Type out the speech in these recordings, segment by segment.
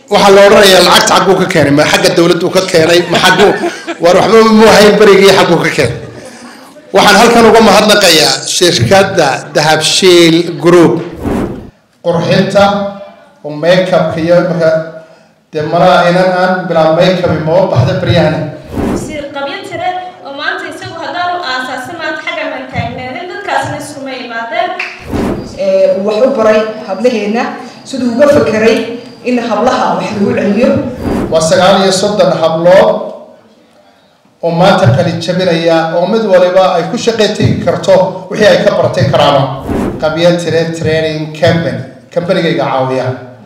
waxaa la odhanayaa lacagta xagguu ka keenay ma xagga dawladdu ka keenay ma xagguu war waxba muuhayn berigii xagguu ka keenay waxaan halkan uga mahadnaqayaa shirkadda dahabshiil group qurxinta oo makeupka iyo marka dee malaha inan aan bilaa makeup maba baxda beryahani wasiir qabyo tire oo maanta isagu haddaan u aasaasay maanta xagga maan taagneedin dadkaasna iskuma imaadeen uu wax u baray hablaheenna siduu uga fakeray in hablaha wax lagu celiyo waa sagaal iyo soddon hablood oo maanta kali jabinaya oo mid waliba ay ku shaqey tegi karto wixii ay ka bartay karaama qabyo tire training company combanigayga caawiya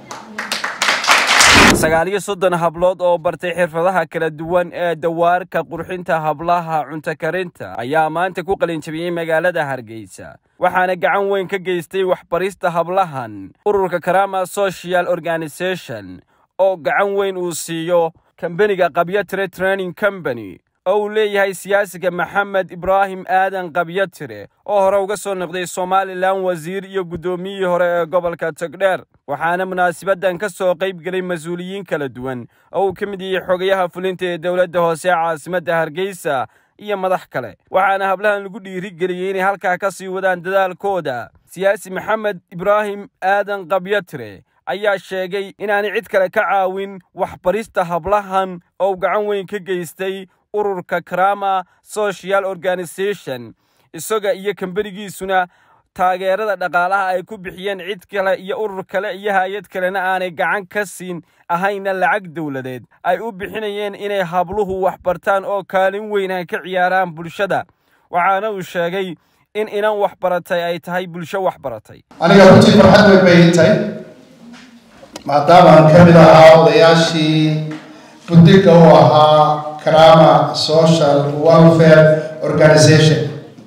sagaal iyo soddon hablood oo bartay xirfadaha kala duwan ee dawaarka qurxinta hablaha cunto karinta ayaa maanta ku qalinjabiyey magaalada hargeysa waxaana gacan weyn ka geystay waxbarista hablahan ururka karama social organisation oo gacan weyn uu siiyo kambaniga qabyatire training company oo uu leeyahay siyaasiga maxamed ibraahim aadan qabyatire oo hore uga soo noqday somalilan wasiir iyo guddoomiyihii hore ee gobolka togdheer waxaana munaasabaddan ka soo qayb gelay mas-uuliyiin kala duwan oo uu ka mid yahay xogayaha fulinta ee dowladda hoose ee caasimadda hargeysa iyo madax kale waxaana hablahan lagu dhiirigeliyey inay halkaa ka sii wadaan dadaalkooda siyaasi maxamed ibraahim aadan qabyatire ayaa sheegay inaanay cid kale ka caawin waxbarista hablahan oo gacan weyn ka geystay ururka karama social organisation isaga iyo kambanigiisuna taageerada dhaqaalaha ay ku bixiyeen cid kale iyo urur kale iyo hay-ad kalena aanay gacan ka siin ahayna lacag dowladeed ay u bixinayeen inay habluhu waxbartaan oo kaalin weyn ay ka ciyaaraan bulshada waxaana uu sheegay in inan waxbaratay ay tahay bulsho waxbaratay aniga runtii farxad weyn bay ii tahay maadaamaan ka mid ahaa odayaashii buddiga u ahaa karama social welfare organization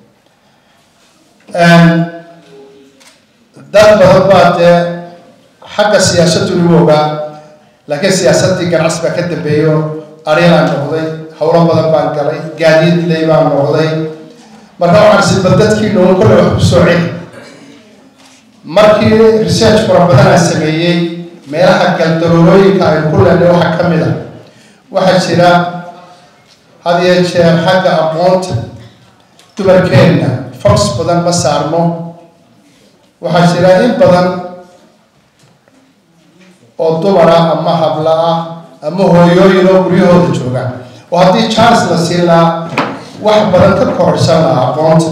dad badan baa dee xagga siyaasaddu lagu ogaa laakiin siyaasaddii ganacsi baa ka dambeeyo arilaan noqday howlo badan baan galay gaadiid ley baan noqday marka waxaan siba dadkii noogu kolle wax ku soo celi markii research fara badan aan sameeyey meelaha galdaroolooyinka ay ku leenay waxaa ka mid a waxaa jira had iyo jeer xagga aqoonta dumarkeenna fox badan ma saarno waxaa jira in badan oo dumara ama habla ah ama hooyooyin oo guryahooda jooga oo haddii chance la siin lahaa wax badan ka kororsan lahaa aqoonta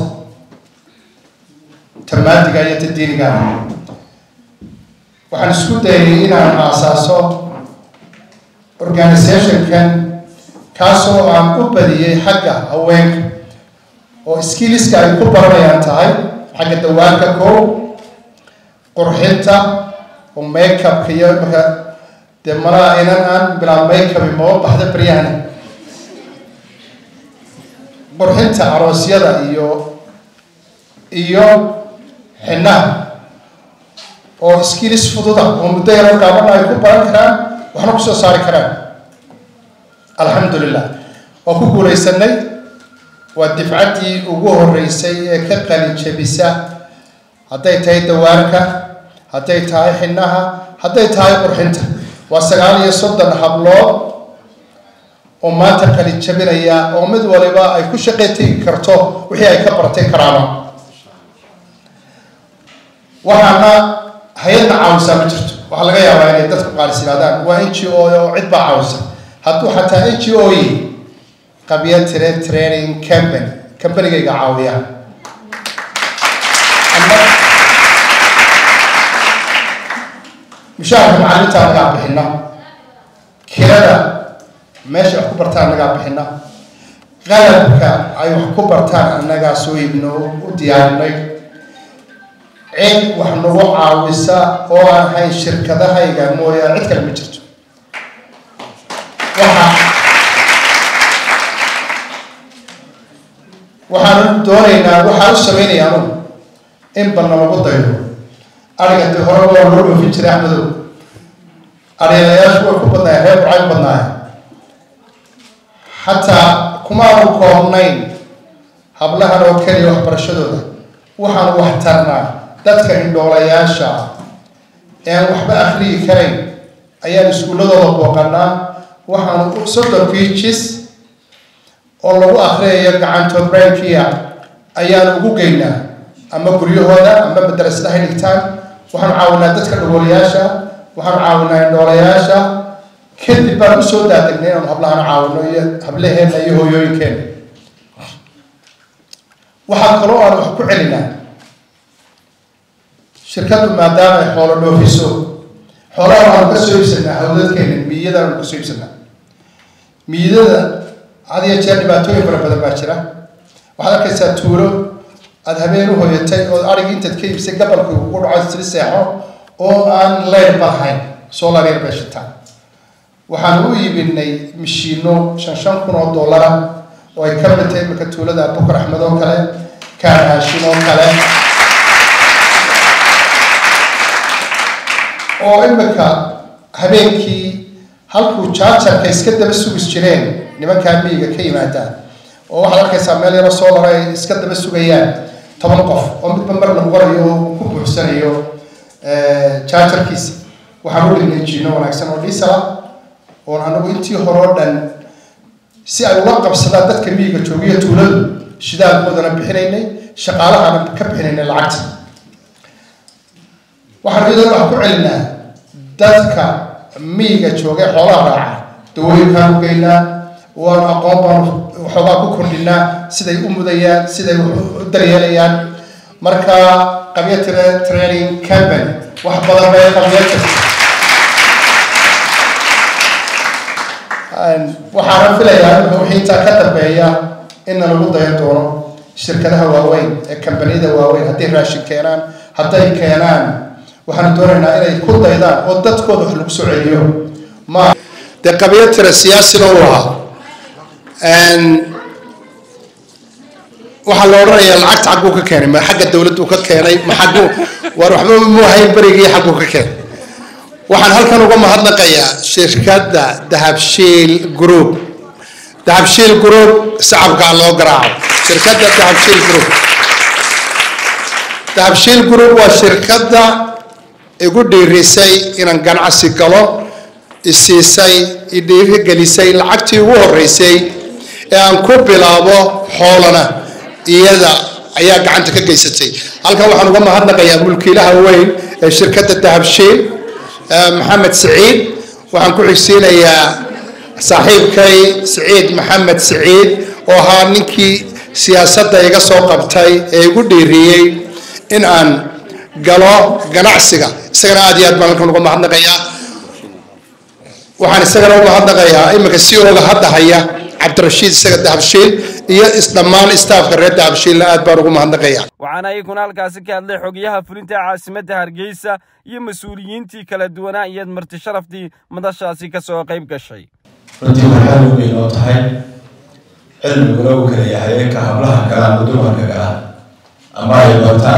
tamaadiga iyo tadiiniga waxaan isku dayay inaan aasaaso organizationkan kaasoo aan u badiyey xagga haweenka oo skilliska ay ku baranayaan tahay xagga dawaanka koow qurxinta oo makeupka iyo marka dee malaha inan aan bilaa makeup maba baxda beryahani qurxinta aroosyada iyo iyo xinaha oo skillis fududa oo muddo yaro gaabana ay ku baran karaan waxna kusoo saari karaan alxamdulilah waa ku guulaysanay waa difcaddii ugu horeysay ee ka qalin jabisa hadday tahay dawaarka hadday tahay xinaha hadday tahay qurxinta waa sagaal iyo soddon hablood oo maanta qalin jabinaya oo mid waliba ay ku shaqey tegi karto wixii ay ka bartay karaama waxaana hay-adna caawisaa ma jirto waxaa laga yaabaa inay dadku qaalis yidhahdaan waa n g o oo cid baa caawisa hadduu xataa n g o yi qabyo tire training company combanigayga caawiya mushaharka macalimiinta anagaa bixina kirada meesha wax ku bartaan anagaa bixina qalabka ay wax ku bartaan annagaa soo iibno u diyaarinay cid wax nagu caawisa oo aan hayn shirkadahayga mooyaane cid kale ma jirto waxa waxaan doonaynaa waxaan u sameynaya anugu in banna lagu daydo ariga dee hore waa loo dhoofin jiray axmedow arielayaashu way ku badnaayeen reer burcay u badnaayeen xataa kumaanu koobnayn hablahan oo keliya waxbarashadooda waxaan wax tarnaa dadka indhoolayaasha ee aan waxba akriyi karayn ayaan iskuulladooda booqanaa waxaan soddon beaches oo lagu akriyayo gacanto brankia ayaan ugu geynaa ama guryahooda ama madarasadahay dhigtaan waxaan caawinaa dadka dhagoolayaasha waxaan caawinaa indhoolayaasha kadib baan usoo daadegnay inaanu hablahana caawino iyo hablaheena iyo hooyooyinkeena waxaa kaloo aan wax ku celinaa shirkaddu maadaama ay xoolo dhoofiso xoolaha waxaanu ka soo iibsanaa hawdadkeena miyadaanu ka soo iibsanaa miyadada had iyo jeer dhibaatooyin fara badan baa jira waxaad arkaysaa tuulo aada habeen u hoyatay oo adhig intaad ka iibsay gabalkii ugu dhaco sili seexo oo aan leyn balhayn solar yar bay shitaan waxaan u iibinay mishiino shan shan kun oo dollara oo ay ka mid tahay iminka tuulada abukar axmed oo kale kaan haashin oo kale oo iminka habeenkii halkuu jaajarka iska daba sugis jireen nimankaa miyiga ka yimaadaan oo waxaad arkaysaa meel yaro solar ay iska daba sugayaan toban qof oo midba marna qorayo oo ku buuxsanayo jaajarkiisa waxaan u dhignay jiino wanaagsan oo dhiisala oon anagu intii hore oo dhan si ay ula qabsadaan dadka miyiga joogiyo tuuladu shidaalkoodana bixinaynay shaqaalahana ka bixinaynay lacagta waxaan iyadoo wax ku celinaa dadka miyiga joogay xoolaha raaca dawooyinkaan u geynaa waanu aqoon baanu waxoogaa ku kordhinaa siday u mudayaan siday u daryeelayaan marka qabya training company wax badan bay qabya jirta waxaana filayaa in wixii intaa ka dambeeya inna lagu dayan doono shirkadaha waaweyn ee kambaniyada waaweyn hadday raashin keenaan hadday keenaan waxaanu doonaynaa inay ku daydaan oo dadkooda wax lagu soo celiyo ma dee qabiyo tira siyaasina u ahaa waxaa la odhanayaa lacagta xagguu ka keenay ma xagga dawladdu ka keenay ma xagguu war waxba mu ahayn berigii xagguu ka keenay waxaan halkan uga mahadnaqayaa shirkadda dahabshiil group dahabshiil group sacabkaa loo garaaco shirkadda dahabshiil group dahabshiil group waa shirkadda igu dhiirisay inaan ganacsi galo isiisay idhiirigelisay lacagtii ugu horeysay ee aan ku bilaabo xoolana iyada ayaa gacanta ka geysatay halkan waxaan uga mahadnaqayaa mulkiilaha weyn ee shirkadda dahabshiil maxamed siciid waxaan ku xigsiinayaa saaxiibkay siciid maxamed siciid oo ahaa ninkii siyaasadda iga soo qabtay ee igu dhiiriyey in aan galo ganacsiga isagana aad iyo aad baan halkan uga mahadnaqayaa waxaan isagana u mahadnaqayaa iminka si oga hadda haya cabdirashiid isaga dahabshiil iyo isdhammaan istaafka reer dahabshiilna aad baan ugu mahadnaqayaa waxaana iyaguna halkaasi ka hadlay xogayaha fulinta caasimadda hargeysa iyo mas-uuliyiintii kala duwanaa iyo marti sharaftii madashaasi ka soo qayb gashay runtii waxaa u weyn oo tahay cilmiguna uu kala yahay ka hablaha kale ama dumarka kale ama ay bartaan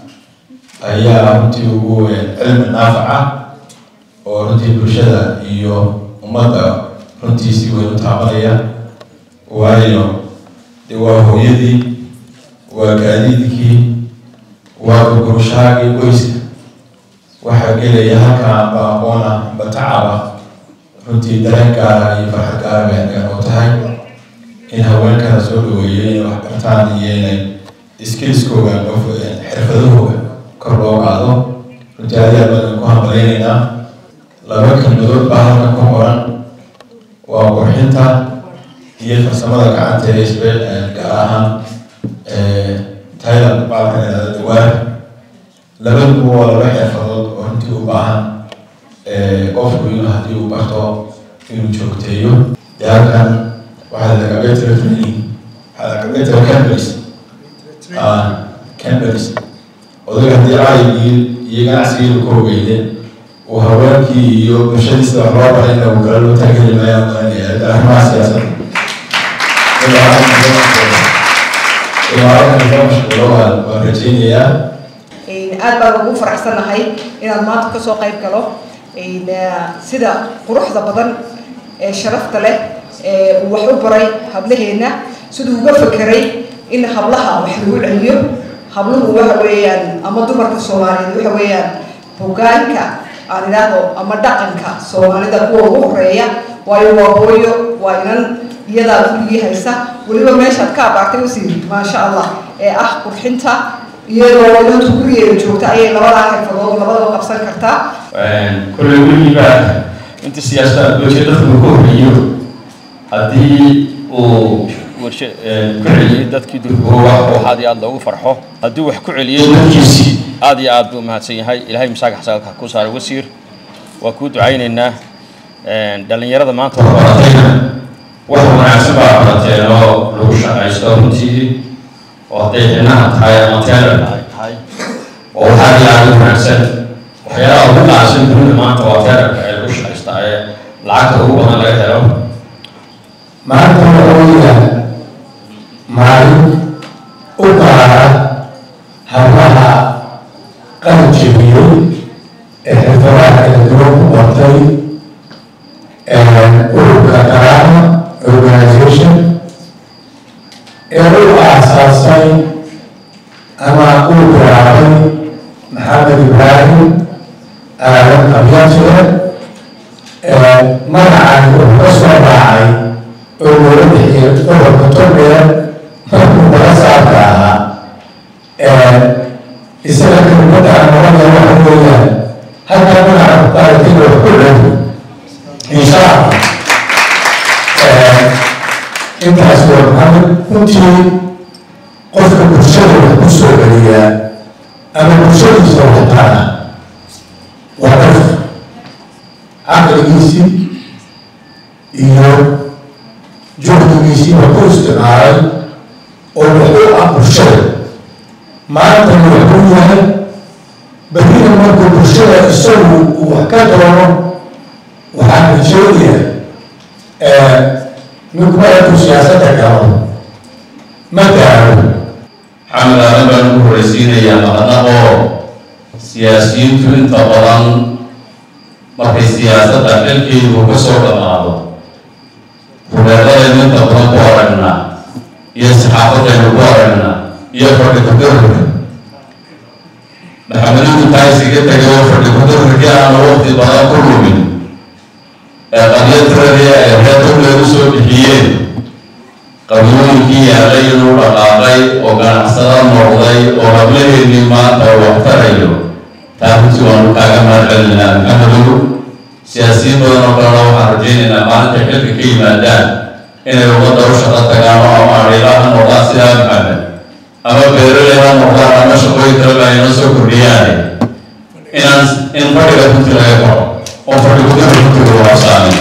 ayaa runtii ugu weyn cilmi naafaca oo runtii bulshada iyo ummadda runtii si weyn u taabanaya waayo de waa hooyadii waa gaadiidkii waa gurgurushaagii qoyska waxaa gelaya halkaa amba aqoona amba tacaba runtii dareen gaara iyo farxad gaara bay halkan oo tahay in haweenkana soo dhaweeyo inay wax bartaan iyo inay skillskooga xirfadahooga kor loo qaado runtii aad aad baan ku hambalaynaynaa laba kelmadood baa halkan ku qoran waa qurxinta iyo farsamada gacanta ee isbe gaar ahaan thailand baalkan idhahda dawaar labaduba waa laba xirfadood oo runtii u baahan qofku inuu haddii uu barto inuu joogteeyo dee halkan waxaa la cabetra training waxaa la cabetra companies companies odaga haddii raayigii iyo ganacsigii ku hogeydeen uu haweenkii iyo bulshadiisa wax loo baray inuu kala loo taageli maayo maanaya arrimaha siyaasadda waan rajeynayaa aad baan ugu faraxsanahay inaan maanta kasoo qayb galo sida quruxda badan ee sharafta leh ee uu wax u baray hablaheena siduu uga fekeray in hablaha wax lagu celiyo habluhu waxa weeyaan ama dumarka soomaaliyeed waxa weeyaan hogaanka aan idhaahdo ama dhaqanka soomaalida kuwa ugu horeeya waayo waa hooyo waa inan iyadaa gurigii haysa weliba meeshaad ka abaartay wasiir maasha allah ee ah qurxinta iyadoo inantu gurigeeda joogta ayay labadaa xirfadood labadaba qabsan kartaa kulley weligiiba inta siyaasada adoojiya dadka uu ka horreeyo haddii uu warsha ku celiyey dadkii durkooga oo aad iyo aad loogu farxo haddii wax ku celiyey dadkiisii aad iyo aad buu mahadsan yahay ilaahay masaaga xasaalka ku saaray wasiir waa kuu ducaynaynaa dhallinyarada maanta baratayna wax wanaagsan baa barateen oo lagu shaqaysto runtii oo hadday xinaha tahay ama teelar tahay oo waxaa ilaali wanaagsan waxyaalaha ugu qaalisan dunida maanta waa teelarka ee lagu shaqaysta ee lacagta ugu badan laga helo maanta waxa weeyaan maalin u gaara hablaha qalin jebiyey ee xirfadaha kala duwan ku bartay ururka karaama organization ee u aasaasay ama uu bilaabay maxamed ibraahim aadan qabyatire magacani wuxuu ka soo raacay oo loola bixiyay gobolka togdheer markuu naga saarka ahaa isaga kelmadda aan oranaya waxa weeyaan halkaa magaca ku qaadatin wax ku dhow insha allah intaas waa maxamed runtii qofka bulshada wax ku soo celiyaa ama bulshadiisa wax taana waa qof caqligiisii iyo juhdigiisii waa ku isticmaalay oo wuxuu ah bulshada maantana wuxuu yahay berrina markuu bulshada isagu uu wax ka doono waxaan rajoonayaa ninku markuu siyaasadda galo ma gaaro xamed aadan baan ugu horreysiinayaa maqana oo siyaasiyiintu inta badan markay siyaasadda xilkeedu ka soo dhamaado hubeeladaynu inta badan ku aragnaa iyo saxaafadaynu ku aragnaa iyo fadhi kudarurka maxamedidu taasiga tegay oo fadhi kudururkii aanu waqti badan ku lumin ee qabyatiradii ay reer dowleedu soo bixiyeen qabyooyinkii yaalay inuu dhaqaaqay oo ganacsada noqday oo hablaheennii maanta wax tarayo taaruntii waanu kaaga mahad celinaa maxamedow siyaasiyiin badan oo kalena waxaan rajaynaynaa maalinta xilka ka yimaadaan inay ummadda u shaqo tagaan oo ama adhiila ha noqdaan sidaa maxamed ama beeraley ha noqdaan ama shaqooyin kaleba ayna soo kordhiyaane inaan in fadhiga runti laga koro oo fadhi kudara runtiga waabsaamin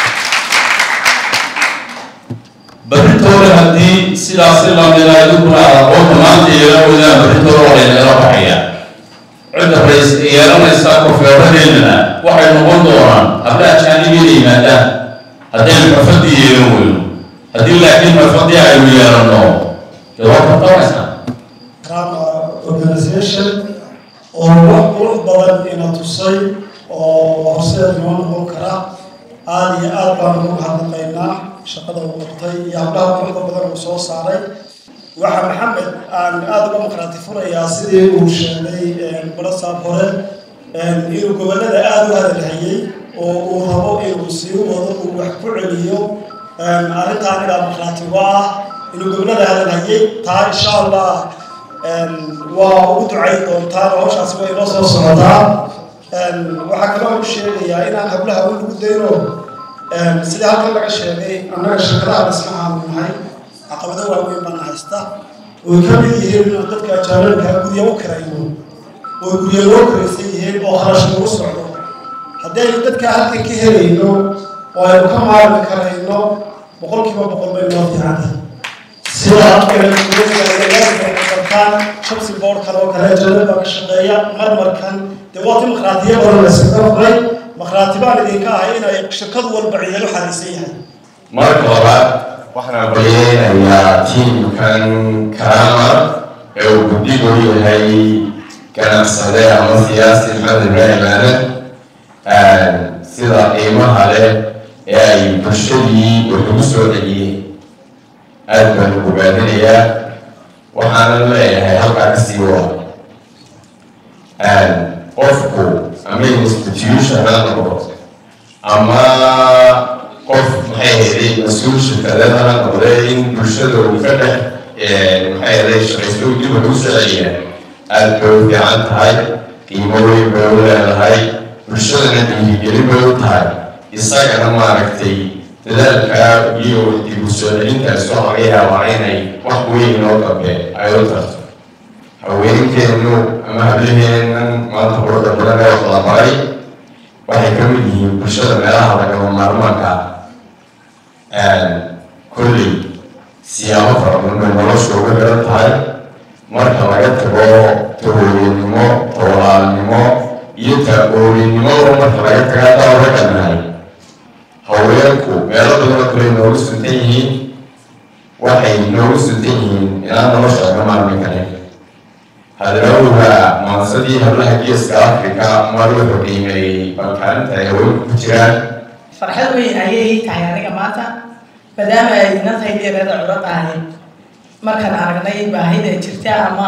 barintooda haddii sidaasi lamida idinkuna aad aqoonta maanta yeelan weydaan barintooda waa laynagala baxaya cidda rays yeelanaysa kofeeradeennana waxay noqon doonaan habla ajaanibiyada yimaadaan haddaynu xirfadii yeelan weyno haddii laakiin xirfadii aynu yeelanno dee waa tartamaysaa organization oo wax qurux badan ina tusay oo horseed noo noqon kara aada iyo aad baan ugu mahadnaqaynaa shaqada uu qabtay iyo hablaha quruxda badan uu soo saaray waxaa maxamed aan aada uga maqraati furayaa sidii uu sheegay barasaab hore inuu gobollada aada u hadalhayey oo uu rabo inuu sii wado uu wax ku celiyo arrintaan inaa maqraati uga ah inuu gobollada hadalhayey taa insha allah waa ugu ducayn doontaan oo hawshaasi way inoo soo socotaa waxaa kaloo u sheegayaa inaan hablaha u lagu dayno sidii halkan laga sheegay annaga shirkadaha dhismahaanu nahay caqabado waaweyn baana haysta oy ka mid yihiin inaan dadka ajaanibka gurya u kirayno oo gurya loo kiraysan yihiin oo kharash lagu socdo haddii aynu dadka halkan ka helayno oo aynu ka maarmi karayno boqolkiiba boqol bay noo fiicantay sida dalkaan shamsi board kale oo kale ajaanib baa ka shaqeeya marmarkan dee waa ti maqraatiya badan la iskaga furay maqraati baan idinka ahay inay shirkad walba ciidalo xariisan yahay marka labaad waxaan baryaynayaa tiimkan karama ee uu guddigu yahay ganacsade ama siyaasi maxamed ibraahim aadan sida qiimaha leh ee ay bulshadii wax ugu soo celiyeen aad baan ugu baadinayaa waxaanan leeyahay halkaa kasii wada qofku ama institution ha noqdo ama qof maxay ahayd mas-uul shirkadeed ha noqde in bulshada uu ka dhex maxay ahayd shaqaysto uu dib ugu soceliya aada bay u fiican tahay qiimo weyn bay u leedahay bulshadana dhiirigelin bay u tahay isagana maaragtay dadaalka iyo dib u soo celintaas waxaa laga yaabaa inay wax weyn oo dambe ay u tarto haweenkeenu ama hablaheenan maanta quruxda badan ee wada maray waxay ka mid yihiin bulshada meelaha lagama maarmaanka kolley siyaabo fara badan bay nolosha uga garan tahay marka laga tago tahooyanimo tawalaalnimo iyo ta-ooyanimada marka laga taga hadaa raganahay haweenku meelo badanoo kale noogu suntan yihiin waxay noogu suntan yihiin inaan nolosha laga maarmi karin hadalowga maansadii hablaha geeska africa mar wuxuu qiimeeyey balkaalinta ay haweenku ku jiraan farxad weyn ayay tahay aniga maanta maadaama ay ina tahay deereeda curad ahay markaan aragnay baahida jirta ama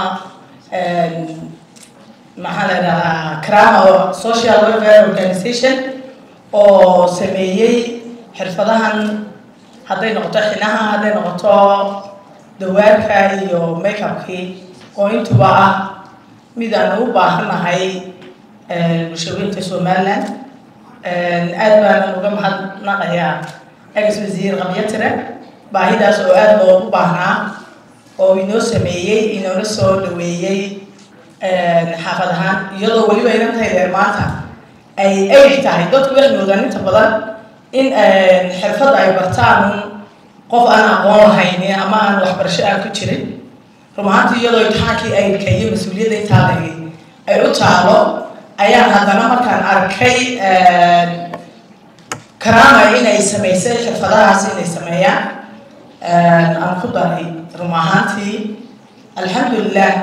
maxaa la idhahdaa crama social welfare organization oo sameeyey xirfadahan hadday noqoto xinaha hadday noqoto dawaarka iyo makeupkii oo intuba ah mid aan u baahannahay bulshooyinka somaliland aad baanan uga mahadnaqayaa ex wasiir qabyatire baahidaas oo aad loogu baahnaa oo inoo sameeyey inoona soo dhaweeyey xaafad ahaan iyadoo weliba inan tahay deer maanta ay eg tahay dadku waxay moodaan inta badan in xirfad ay bartaan qof aan aqoon lahayn ama aan waxbarasho aan ku jirin run ahaantii iyadoo imtixaankii aydka iyo mas-uuliyadda intaa lagay ay u taalo ayaan haddana markaan arkay karama inay samaysay xirfadahaas inay sameeyaan aan ku daray run ahaantii alxamdulilah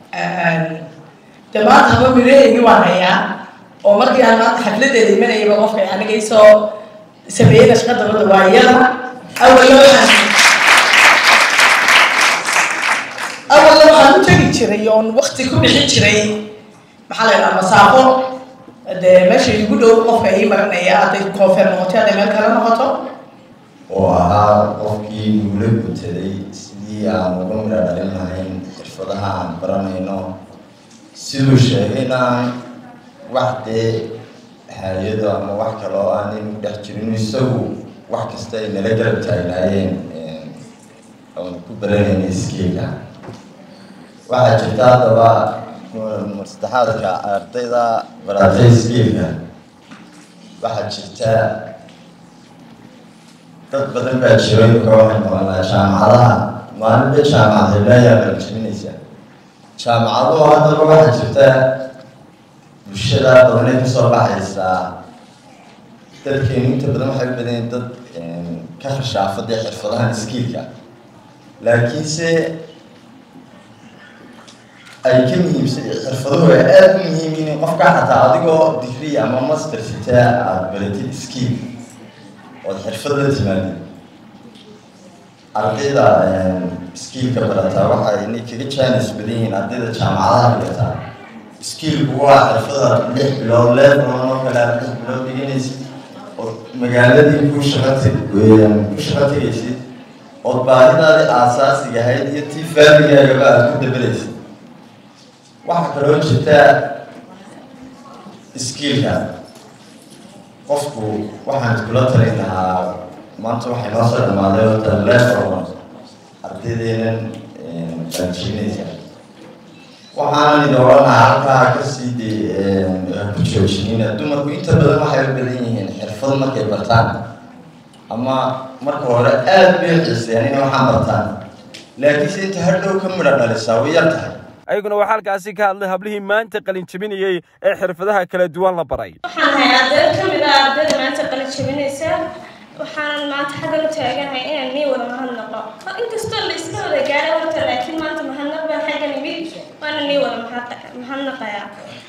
de maanta haba mireeygi waan hayaa oo markii aan maanta xafladeeda imanayaba qofka aniga isoo sameeyeyna shaqa dabada waa iyada awalna waxaan awalna waxaan u tegi jiray oon wakti ku bixin jiray maxaa la yidhaha masaafo dee meesha igu dhow qofka ii marinaya hadday koonfeer noqoto hadday meel kale noqoto oo ahaa qofkii nugula gutaday sidii aan uga midha dhalin lahayn xirfadaha aan baranayno siduu sheegayna wax dee hay-ado ama wax kale oo aan inu dhex jirin isagu wax kasta ay nala garab taagnaayeen oon ku baranayna iskeega waxaa jirta haddaba masaddexaadka ardayda baratay iskeega waxaa jirta dad badan baa jiro imika waxay noqonaa jaamacadaha maalinba jaamacad heblayaa qaljibinaysa jaamacaduhu haddaba waxaa jirta bulshada badanay kasoo baxaysaa dadkeenu inta badan waxay u badan dad ka khashaafada xirfadahan iskiilka laakiinse ay ka muhiimsan xirfaduhu ay aada u muhiim in qofka xataa adigoo digrii ama master sitaa aada baratid iskiil ood xirfad la timaadid ardayda iskiilka barataa waxay inay kaga jaanis badan yihiin ardayda jaamacadaha dhigataa iskiilku waa xirfada lix bilood leebron oo kale aad lix bilood dhiganaysid ood magaaladii ku shaqatag ku shaqo tegaysid ood baahidaadii aasaasiga ahayd iyo tii faamigaagaba aad ku dabalaysid waxaa kaloo jirta iskiilka qofku waxaan iskula talin lahaa maanta waxay noo soo dhamaaday horta leefron ardaydeenen qaanjiinaysa waxaanan idin odhanaha halkaa kasii de ku joojinina dumarku inta badan waxay u badan yihiin xirfad markay bartaan ama marka hore aada bay xiisayaan inay waxaan bartaan laakiinse inta hadhow ka midha dhalisaa way yar tahay ayaguna waxaa halkaasi ka hadlay hablihii maanta qalin jebinayey ee xirfadaha kala duwan la baray waxaan ahay arday ka mid ah ardayda maanta qalin jebinaysa waxaanan maanta xaggan u taaganahay inaan nii wada mahadnaqo inkastoo la iska wada gaaro horta laakiin maanta mahadnaq baan xaggan imid waana nii wada mahadnaqayaa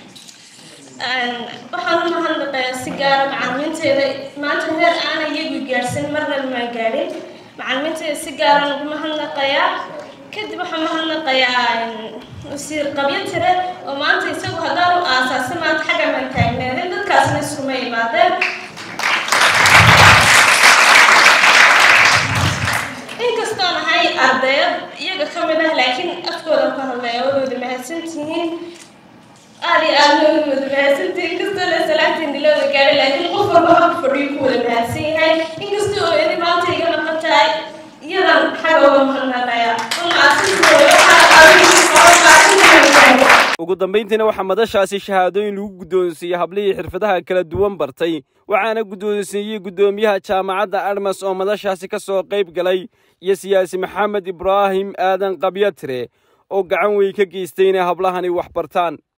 waxaan u mahadnaqayaa si gaara macalimiinteeda maanta heer aana iyagu gaadhsan marna maan gaadhin macalimiinteeda si gaaran ugu mahadnaqayaa kadib waxaan mahadnaqayaa wasiir qabyo tire oo maanta isagu haddaan u aasaasay maanta xagga maan taagnaadeen dadkaasna isuma imaadeen inkastoo nahay ardayad iyaga ka mid ah laakiin afkooda ku hadlaya wadooda mahadsantihiin aad iyo aad wada wada mahadsantihiin inkastoo la salaantiin dilooda gaadhay laakiin qof walba hab fadhiyo ku wada mahadsan yahay inkastoo eedi maanta iga maqan tahay iyadan xagga uga mahadnaqaya ugu dambayntiina waxaa madashaasi shahaadooyin lagu guddoonsiiyey hablihii xirfadaha kala duwan bartay waxaana guddoonsiiyey guddoomiyaha jaamacadda armas oo madashaasi ka soo qayb galay iyo siyaasi maxamed ibraahim aadan qabyatire oo gacan weyn ka geystay inay hablahani wax bartaan